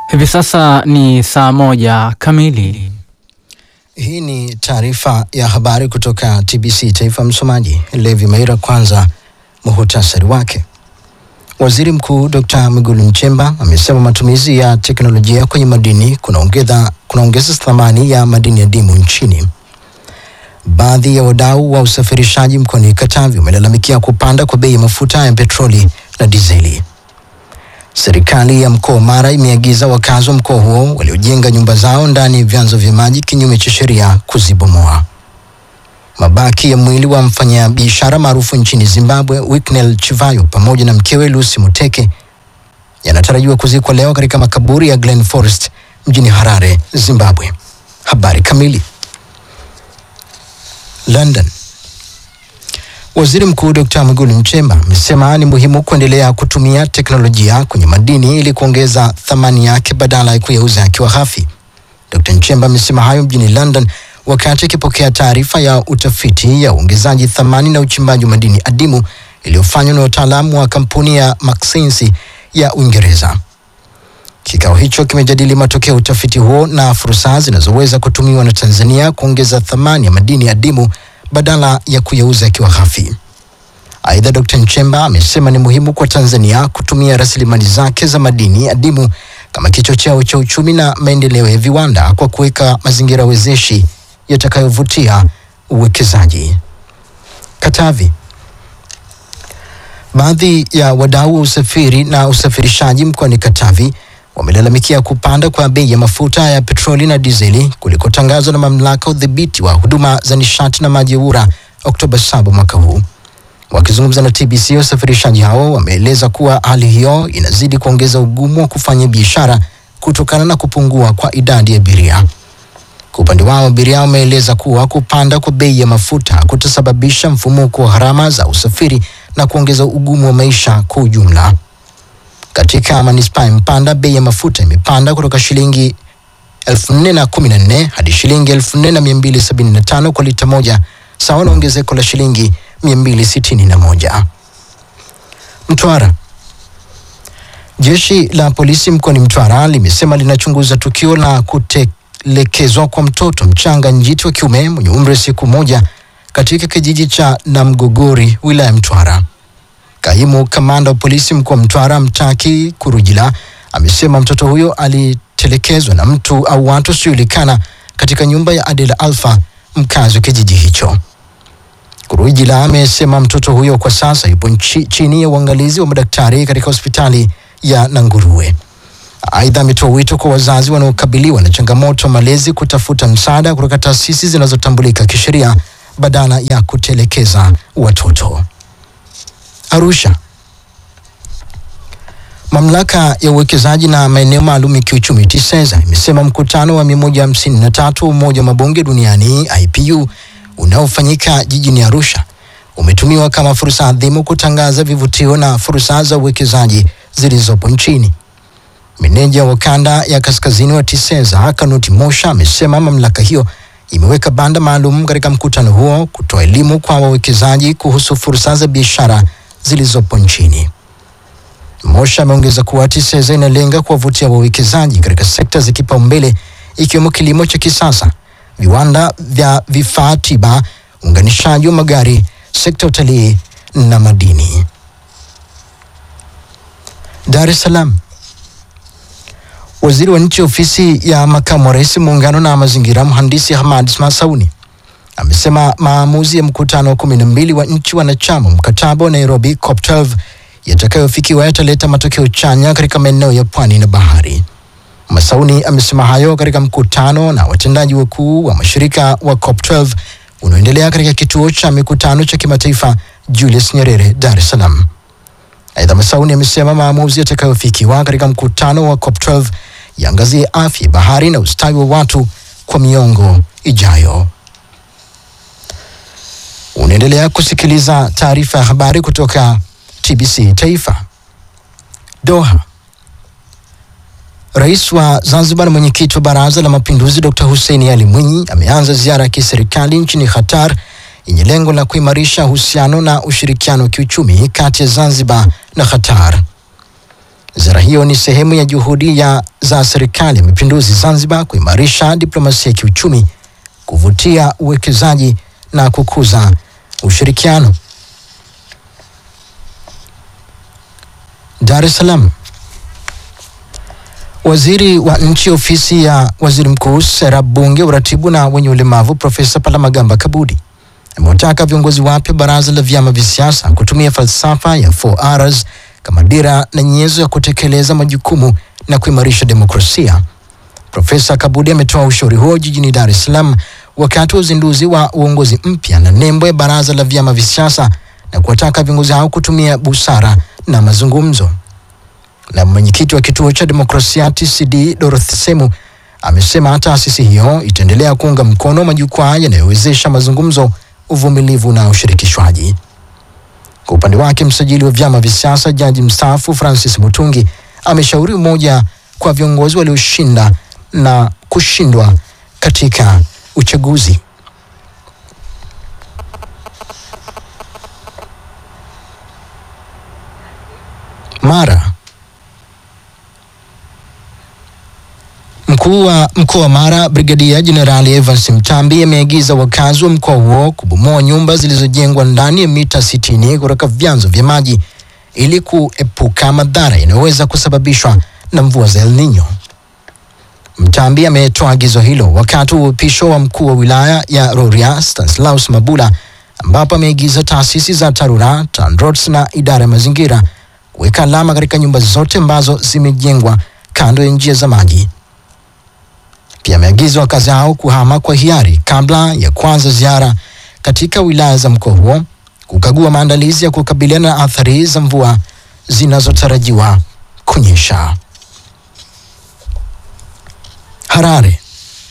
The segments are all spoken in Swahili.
Hivi sasa ni saa moja kamili. Hii ni taarifa ya habari kutoka TBC Taifa. Msomaji Levi Maira. Kwanza muhutasari wake. Waziri Mkuu Dr. Mwigulu Nchemba amesema matumizi ya teknolojia kwenye madini kunaongeza kunaongeza thamani ya madini adimu nchini. Baadhi ya wadau wa usafirishaji mkoani Katavi wamelalamikia kupanda kwa bei ya mafuta ya petroli na dizeli. Serikali ya mkoa wa Mara imeagiza wakazi wa mkoa huo waliojenga nyumba zao ndani ya vyanzo vya maji kinyume cha sheria kuzibomoa. Mabaki ya mwili wa mfanyabiashara maarufu nchini Zimbabwe Wicknell Chivayo pamoja na mkewe Lucy Muteke yanatarajiwa kuzikwa leo katika makaburi ya Glen Forest mjini Harare, Zimbabwe. Habari kamili. London. Waziri Mkuu Dr. Mwigulu Nchemba amesema ni muhimu kuendelea kutumia teknolojia kwenye madini ili kuongeza thamani yake badala ya kuyauza yakiwa ghafi. Dr. Nchemba amesema hayo mjini London wakati akipokea taarifa ya utafiti ya uongezaji thamani na uchimbaji wa madini adimu iliyofanywa na wataalamu wa kampuni ya Maxensi ya Uingereza. Kikao hicho kimejadili matokeo ya utafiti huo na fursa zinazoweza kutumiwa na Tanzania kuongeza thamani ya madini adimu badala ya kuyauza yakiwa ghafi. Aidha, Dr. Nchemba amesema ni muhimu kwa Tanzania kutumia rasilimali zake za madini adimu kama kichocheo cha uchumi na maendeleo ya viwanda kwa kuweka mazingira wezeshi yatakayovutia uwekezaji. Katavi. Baadhi ya wadau wa usafiri na usafirishaji mkoani Katavi wamelalamikia kupanda kwa bei ya mafuta ya petroli na dizeli kulikotangazwa na mamlaka udhibiti wa huduma za nishati na maji EWURA Oktoba 7 mwaka huu. Wakizungumza na TBC, wasafirishaji hao wameeleza kuwa hali hiyo inazidi kuongeza ugumu wa kufanya biashara kutokana na kupungua kwa idadi ya abiria. Kwa upande wao, abiria wameeleza kuwa kupanda kwa bei ya mafuta kutasababisha mfumuko wa gharama za usafiri na kuongeza ugumu wa maisha kwa ujumla. Katika manispaa ya Mpanda bei ya mafuta imepanda kutoka shilingi elfu nne na kumi na nne hadi shilingi elfu nne na mia mbili sabini na tano kwa lita moja sawa na ongezeko la shilingi mia mbili sitini na moja. Mtwara. Jeshi la polisi mkoani Mtwara limesema linachunguza tukio la kutelekezwa kwa mtoto mchanga njiti wa kiume mwenye umri wa siku moja katika kijiji cha Namgogori wilaya Mtwara. Kaimu kamanda wa polisi mkoa wa Mtwara Mtaki Kurujila amesema mtoto huyo alitelekezwa na mtu au watu wasiojulikana katika nyumba ya Adela Alfa, mkazi wa kijiji hicho. Kurujila amesema mtoto huyo kwa sasa yupo nchi, chini ya uangalizi wa madaktari katika hospitali ya Nanguruwe. Aidha, ametoa wito kwa wazazi wanaokabiliwa na changamoto ya malezi kutafuta msaada kutoka taasisi zinazotambulika kisheria badala ya kutelekeza watoto. Arusha. Mamlaka ya uwekezaji na maeneo maalum ya kiuchumi TISEZA imesema mkutano wa 153 wa Umoja wa Mabunge Duniani IPU unaofanyika jijini Arusha umetumiwa kama fursa adhimu kutangaza vivutio na fursa za uwekezaji zilizopo nchini. Meneja wa kanda ya kaskazini wa TISEZA Kanuti Mosha amesema mamlaka hiyo imeweka banda maalum katika mkutano huo kutoa elimu kwa wawekezaji kuhusu fursa za biashara zilizopo nchini. Mosha ameongeza kuwa TISEZA inalenga kuwavutia wawekezaji katika sekta za kipaumbele ikiwemo kilimo cha kisasa, viwanda vya vifaa tiba, uunganishaji wa magari, sekta ya utalii na madini. Dar es Salaam. Waziri wa nchi ofisi ya makamu wa rais muungano na mazingira, mhandisi Hamad Masauni amesema maamuzi ya mkutano wa kumi na mbili wa nchi wanachama mkataba wa Nairobi COP12 yatakayofikiwa yataleta matokeo chanya katika maeneo ya pwani na bahari. Masauni amesema hayo katika mkutano na watendaji wakuu wa mashirika wa COP12 unaoendelea katika kituo cha mikutano cha kimataifa Julius Nyerere, Dar es Salaam. Aidha, Masauni amesema maamuzi yatakayofikiwa katika mkutano wa COP12 yaangazie afya, bahari na ustawi wa watu kwa miongo ijayo. Unaendelea kusikiliza taarifa ya habari kutoka TBC Taifa. Doha. Rais wa Zanzibar na mwenyekiti wa Baraza la Mapinduzi Dr. Hussein Ali Mwinyi ameanza ziara ya kiserikali nchini Qatar yenye lengo la kuimarisha uhusiano na ushirikiano wa kiuchumi kati ya Zanzibar na Qatar. Ziara hiyo ni sehemu ya juhudi ya za serikali ya mapinduzi Zanzibar kuimarisha diplomasia ya kiuchumi, kuvutia uwekezaji na kukuza ushirikiano. Dar es Salaam. Waziri wa nchi ofisi ya waziri mkuu, sera, bunge, uratibu na wenye ulemavu, Profesa Palamagamba Kabudi amewataka viongozi wapya baraza la vyama vya siasa kutumia falsafa ya 4Rs kama dira na nyenzo ya kutekeleza majukumu na kuimarisha demokrasia. Profesa Kabudi ametoa ushauri huo jijini Dar es Salaam wakati wa uzinduzi wa uongozi mpya na nembo ya baraza la vyama vya siasa na kuwataka viongozi hao kutumia busara na mazungumzo. Na mwenyekiti wa kituo cha demokrasia TCD Dorothy Semu amesema taasisi hiyo itaendelea kuunga mkono majukwaa yanayowezesha mazungumzo, uvumilivu na ushirikishwaji. Kwa upande wake, msajili wa vyama vya siasa jaji mstaafu Francis Mutungi ameshauri umoja kwa viongozi walioshinda na kushindwa katika uchaguzi. Mara. Mkuu wa mkoa wa Mara Brigadia Jenerali Evans Mtambi ameagiza wakazi wa mkoa huo kubomoa nyumba zilizojengwa ndani ya mita 60 kutoka vyanzo vya maji ili kuepuka madhara yanayoweza kusababishwa na mvua za El Nino. Mtambi ametoa agizo hilo wakati wa upisho wa mkuu wa wilaya ya Rorya Stanislaus Mabula, ambapo ameagiza taasisi za TARURA, TANROADS na idara ya mazingira kuweka alama katika nyumba zote ambazo zimejengwa kando ya njia za maji. Pia ameagiza wakazi hao kuhama kwa hiari kabla ya kuanza ziara katika wilaya za mkoa huo kukagua maandalizi ya kukabiliana na athari za mvua zinazotarajiwa kunyesha. Harare.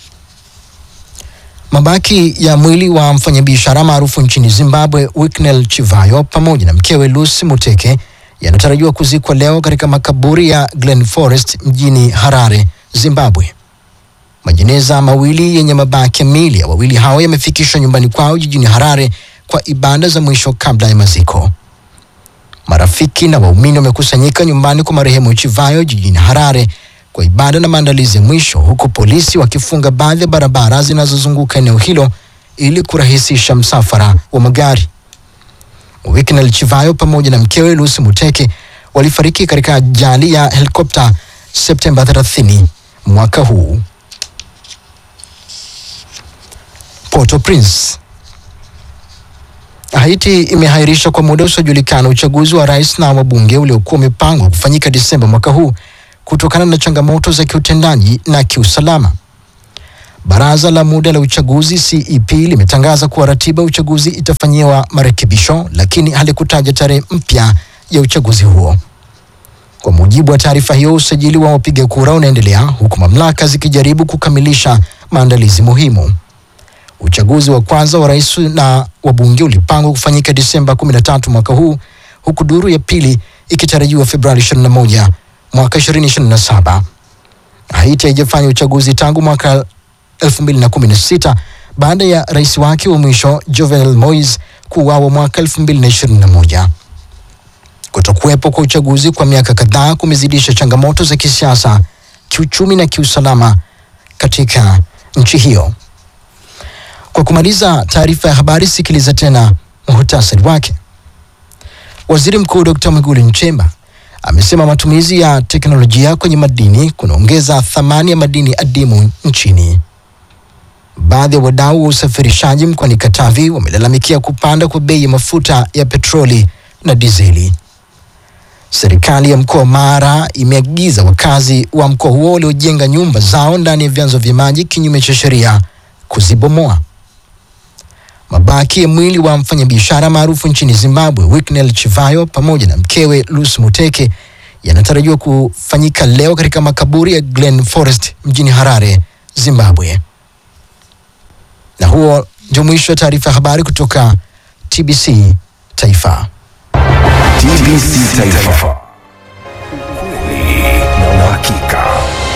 Mabaki ya mwili wa mfanyabiashara maarufu nchini Zimbabwe Wicknell Chivayo pamoja na mkewe Lucy Muteke yanatarajiwa kuzikwa leo katika makaburi ya Glen Forest mjini Harare, Zimbabwe. Majeneza mawili yenye mabaki ya miili ya wawili hao yamefikishwa nyumbani kwao jijini Harare kwa ibada za mwisho kabla ya maziko. Marafiki na waumini wamekusanyika nyumbani kwa marehemu Chivayo jijini Harare kwa ibada na maandalizi ya mwisho, huku polisi wakifunga baadhi ya barabara zinazozunguka eneo hilo ili kurahisisha msafara wa magari. Wicknell Chivayo pamoja na mkewe Lucy Muteke walifariki katika ajali ya helikopta Septemba 30 mwaka huu. Port-au-Prince. Haiti imehairisha kwa muda usiojulikana uchaguzi wa rais na wabunge uliokuwa umepangwa kufanyika Disemba mwaka huu kutokana na changamoto za kiutendaji na kiusalama. Baraza la muda la uchaguzi CEP limetangaza kuwa ratiba ya uchaguzi itafanyiwa marekebisho, lakini halikutaja tarehe mpya ya uchaguzi huo. Kwa mujibu wa taarifa hiyo, usajili wa wapiga kura unaendelea huku mamlaka zikijaribu kukamilisha maandalizi muhimu. Uchaguzi wa kwanza wa rais na wabunge ulipangwa kufanyika Disemba 13 mwaka huu huku duru ya pili ikitarajiwa Februari 21 mwaka 2027. Haiti haijafanya uchaguzi tangu mwaka 2016 baada ya rais wake wa mwisho Jovenel Moise kuuawa mwaka 2021. Kutokuwepo kwa uchaguzi kwa miaka kadhaa kumezidisha changamoto za kisiasa, kiuchumi na kiusalama katika nchi hiyo. Kwa kumaliza taarifa ya habari, sikiliza tena muhtasari wake. Waziri Mkuu Dr. Mwigulu Nchemba amesema matumizi ya teknolojia kwenye madini kunaongeza thamani ya madini adimu nchini. Baadhi ya wadau wa usafirishaji mkoani Katavi wamelalamikia kupanda kwa bei ya mafuta ya petroli na dizeli. Serikali ya mkoa wa Mara imeagiza wakazi wa mkoa huo waliojenga nyumba zao ndani ya vyanzo vya maji kinyume cha sheria kuzibomoa. Mabaki ya mwili wa mfanyabiashara maarufu nchini Zimbabwe Wicknell Chivayo pamoja na mkewe Lucy Muteke yanatarajiwa kufanyika leo katika makaburi ya Glen Forest mjini Harare, Zimbabwe. Na huo ndio mwisho wa taarifa ya habari kutoka TBC Taifa. TBC Taifa. Ukweli na uhakika.